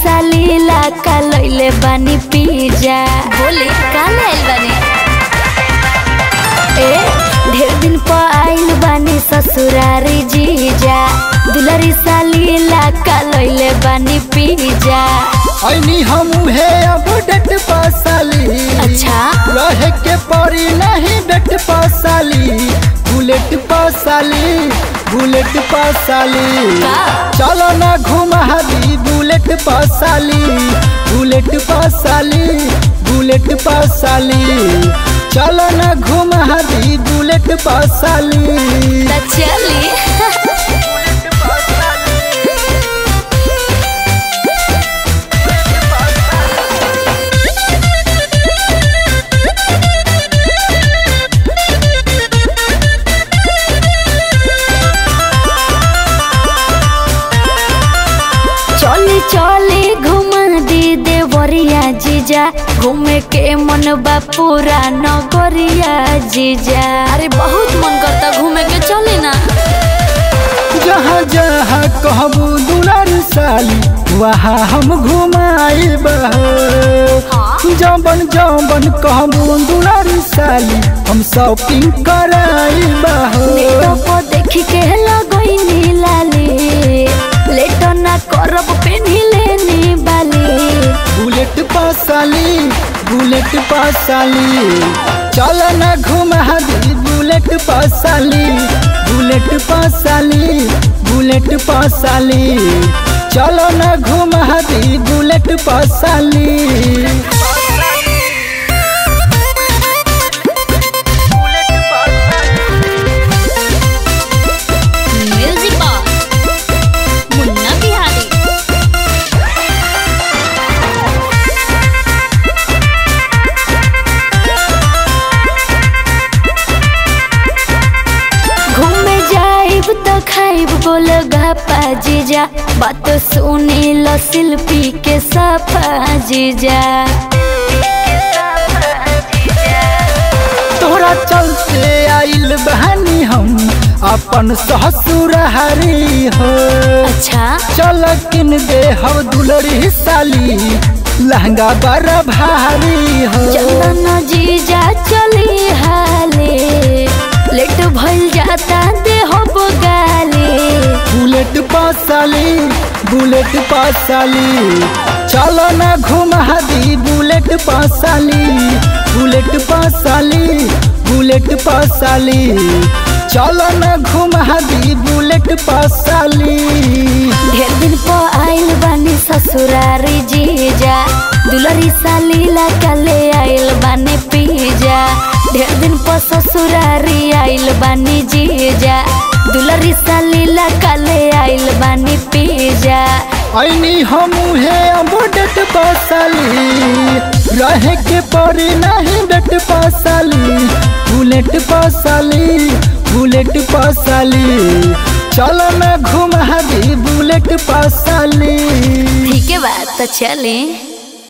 साली लाका लइले बानी पिज्जा बोले का लाइल बानी ए ढेर दिन पर आइल बानी ससुरारी जीजा दुलारी साली लाका लइले बानी पिज्जा ऐनी हम है अब डेट पासाली अच्छा रहे के पड़ी नहीं डेट पासाली बुलेट पासाली बुलेट पासाली का? चलो ना घुमा दी बुलेट पासाली बुलेट पासाली बुलेट पासाली चलो ना घुमा दी बुलेट पासाली त चली चली चली घुमा दी देवरिया जीजा घूमे के मन बा पूरा नगरिया जीजा अरे बहुत मन करता घूमे के चली ना जहाँ जहाँ कहबू दुलार साली वहाँ हम घुमाइब जबन जबन कहबू दुलार साली हम शॉपिंग कराइब नेटो को देख के लगई नीलाली लेट ना करब पेन्ही लेनी बाली बुलेट पासाली बुलेट पासाली चल न घुमा दी बुलेट पासाली बुलेट पासाली बुलेट पासाली चलो न घुमा दी बुलेट पासाली म्यूजिक बॉक्स मुन्ना बिहारी घूमे जाइब तो खाइब बोल गपा जीजा बात सुनी लो शिल्पी के सफा जीजा तोरा चलते आइल बहानी हम अपन ससुर हरी हो अच्छा चल किन दे हम दुलरी साली लहंगा बड़ा भारी हो चंदन जीजा चली हाले लेट भइल जाता दे हो गाली बुलेट पासाली बुलेट पासाली चलो ना घुमा दी बुलेट पासाली बुलेट पासाली बुलेट पासाली चलो ना घुमा दी बुलेट पासाली ढेर दिन पर आइल बानी ससुरारी जीजा दुलरी साली कले आइल बानी पीजा ढेर दिन पर ससुरारी आइल बानी जीजा दुलरी साली कले आइल बानी पीजा ऐनी हम है बुलेट पासाली रहे के पड़ी नहीं डेट पासाली बुलेट पासाली बुलेट पासाली चलो ना घुमा दी बुलेट पासाली ठीक है बात तो चले